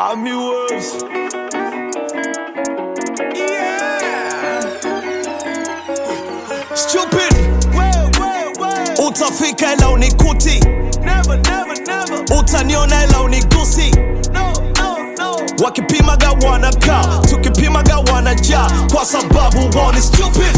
Army Wolves. Yeah. Stupid. Utafika ila unikuti. Never, never, never. Utaniona ila unigusi. No, no, no. Wakipimaga wanakaa, tukipimaga wanajaa, kwa sababu wao ni stupid.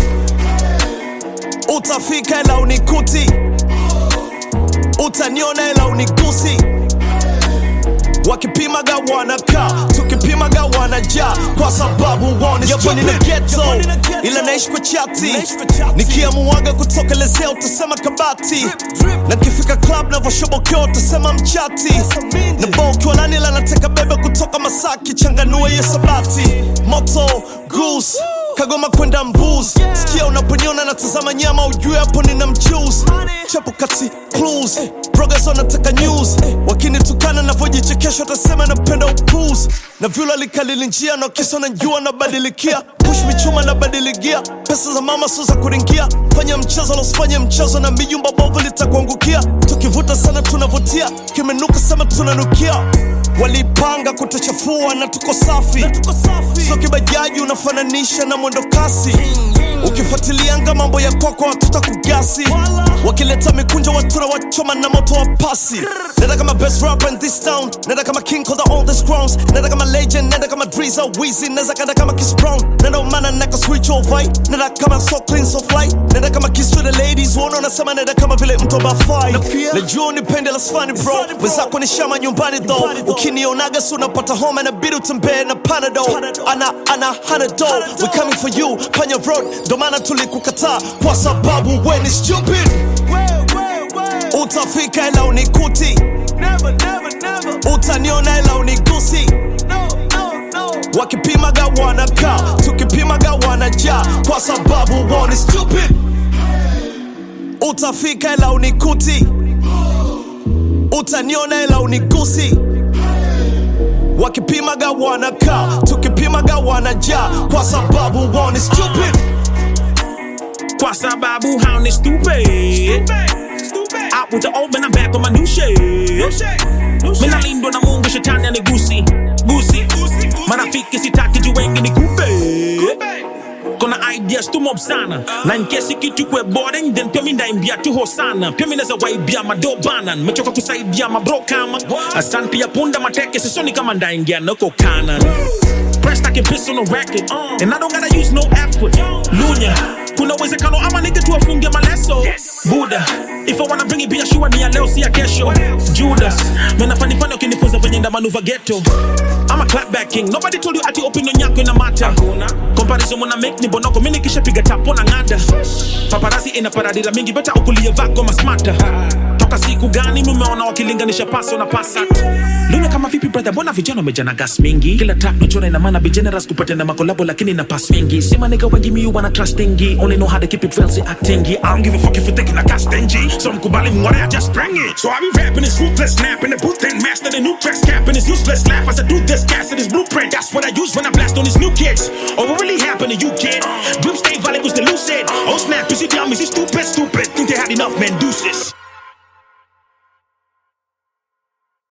Utafika ila unikuti. Utaniona ila unigusi. Wakipimaga wanakaa, tukipimaga wanajaa, kwa sababu wao ni Yapo nina stupid. ghetto, Ila naishi kwa chati, Naishi kwa chati. nikiamuaga kutokelezea utasema kabati, Drip, drip. na kifika club navoshobokea utasema mchati, mingi. na bo ukiwa lani la nateka bebe kutoka Masaki, changanua hiyo sabati, moto goose Kagoma kwenda mbuz sikia unaponiona natazama nyama ujue hapo nina mchuzi chapo kati clues progress wanataka news wakinitukana navyojichekesha watasema napenda upuzi na vyula likalili njia na kisa na jua nabadilikia push michuma nabadiligia pesa za mama sio za kuringia fanya mchezo losifanye mchezo na mijumba bovu litakuangukia tukivuta sana tunavutia kimenuka sema tunanukia walipanga kutuchafua na tuko safi Tuko safi. so kibajaji unafananisha na mwendo kasi ukifuatilianga mambo ya kwako watuta kugasi wakileta mikunjo watura wachoma na moto wa pasi nenda kama best rapper in this town nenda kama king of the oldest crowns nenda kama legend nenda kama driza wizi neza kanda kama kiss brown nenda umana neka switch over nenda kama so clean so fly nenda kama kiss to the ladies uona unasema nenda kama vile mtu bafai najua unipende la sfani bro Funny, bro. wenzako ni shama nyumbani though Nyumbani, though. ukinionaga si unapata homa inabidi utembee na panado Panadol. ana ana hanado Panadol. we coming for you panya road ndo maana tulikukataa kwa sababu we ni stupid Way, way, way. utafika ila unikuti Never, never, never. utaniona ila unigusi No, no, no. wakipimaga wanakaa tukipimaga wanajaa kwa sababu wao ni stupid utafika ila unikuti utaniona ila unigusi wakipimaga wanakaa tukipimaga wanajaa kwa sababu wao ni stupid Kwa sababu hao ni stupid Stupid. Out with the old man, I'm back on my new shit No shit. No shit. Mina lindwa na mungu shetani anigusi gusi Gusi, gusi. marafiki sitaki juu wengi ni kupe Stupid. kona ideas tu mob sana na nkesi kitu kwe boring then pia mi ndaimbia tu hosana pia mi naza waibia madobana mechoka kusaidia mabro kama asante ya punda mateke sisoni kama ndaingia noko kanan Pressed I can piss on the record And I don't gotta use no effort Lunya Kuna uwezekano ama nige tu afunge maleso Buddha If I wanna bring it biashua ni ya leo si ya kesho Judas Mena fani fani ukinifunza venye nda manuva ghetto I'm a clapback king Nobody told you ati opinion yako ina mata Comparison muna make ni bonoko Mini kisha piga tapo na ngada Paparazzi ina paradira mingi Beta ukulie vako masmata Toka siku gani mumeona wakilinganisha paso na pasat Luna kama vipi brother Mbona vijana wamejana gas mingi Kila track nachora ina maana be generous kupata na makolabo Lakini na pass mingi Sima nigga wengi mi wanna trust ingi Only know how to keep it real si actingi I don't give a fuck if you taking a cast stingy So mkubali mware I just bring it So I be rapping this ruthless snap in the booth and master the new tracks cap and this useless laugh as I do this gas in this blueprint That's what I use when I blast on these new kids Oh what really happened to you kid Dream stay valid was the lucid Oh snap is you dumb is you stupid stupid Think they had enough man deuces